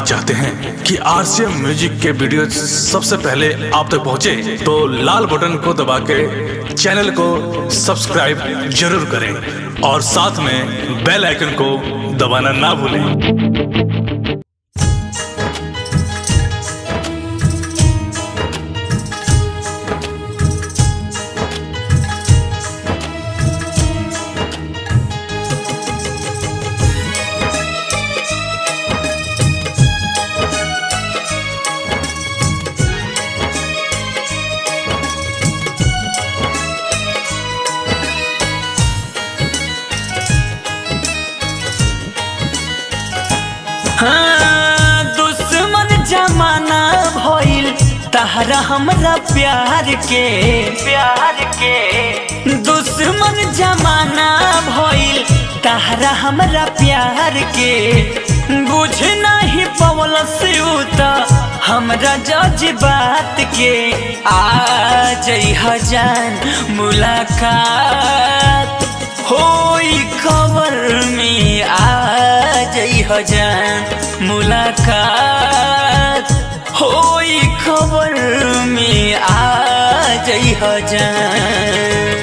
चाहते हैं कि आरसीएम म्यूजिक के वीडियो सबसे पहले आप तक पहुंचे, तो लाल बटन को दबा के चैनल को सब्सक्राइब जरूर करें और साथ में बेल आइकन को दबाना ना भूलें हाँ, दुश्मन जमाना भइल तहरा हमरा प्यार के प्यार के दुश्मन जमाना भइल तहरा हमरा प्यार के बुझ नहीं पवल से हमरा जज्बात के आ जई जान मुलाकात होई खबर में आ जई जान मुलाकात होई खबर में आ जई जान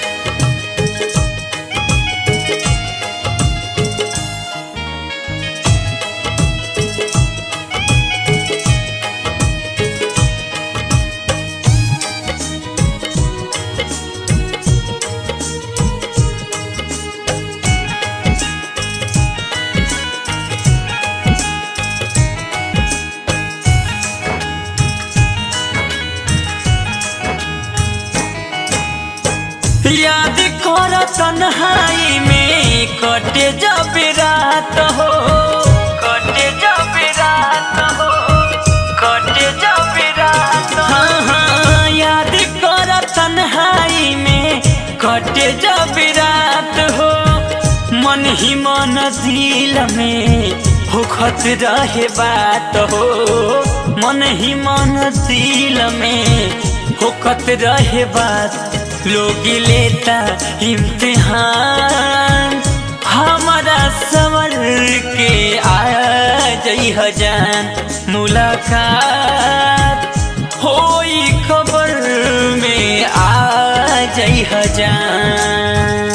याद कर तन्हाई में कटे जब रात हो कटे जब रात हो कटे जब रात हाँ हाँ याद कर तन्हाई में कटे जब रात हो मन ही मन दिल में होखत रहे बात हो मन ही मन दिल में होखत रहे बात लोग लेता इम्तिहान हमारा सवर के आ जई जान मुलाकात होई खबर में आ जई जान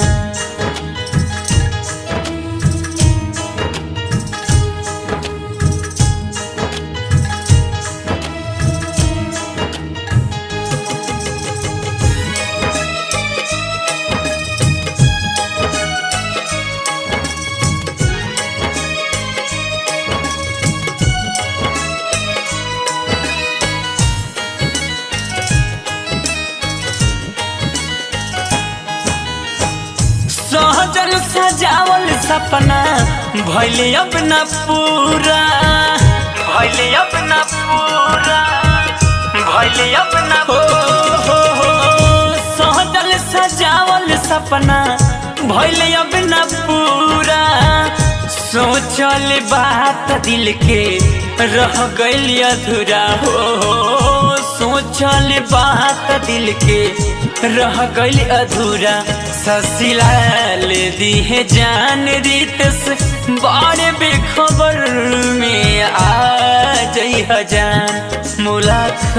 सहजल सजावल सपना भैले अपना पूरा भैले अपना पूरा भैले अपना हो हो हो सहजल सजावल सपना भैले अपना पूरा सोचल बात दिल के रह गइल अधूरा हो सोचल बात दिल के रह गइल अधूरा ससिलाल दिहे जान रीतस बड़े बेखबर में आ जई जान मुलाकात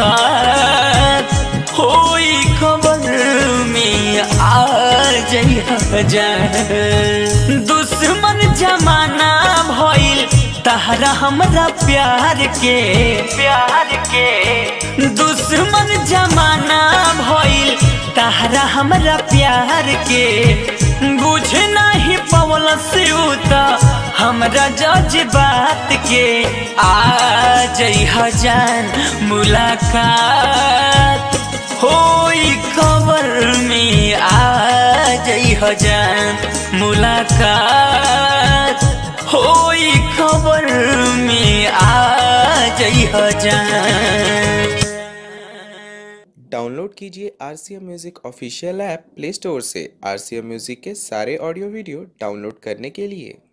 होई खबर में आ जई जान दुश्मन जमाना भइल तहरा हमरा प्यार के प्यार के दुश्मन जमाना भइल तहरा हमरा प्यार के बुझ नहीं पवल से हमरा जज्बात के आ जई जान मुलाकात होई खबर में आ जई जान मुलाकात होई खबर में आ जई जान डाउनलोड कीजिए R C M music official app play store से आर सी एम म्यूज़िक के सारे ऑडियो वीडियो डाउनलोड करने के लिए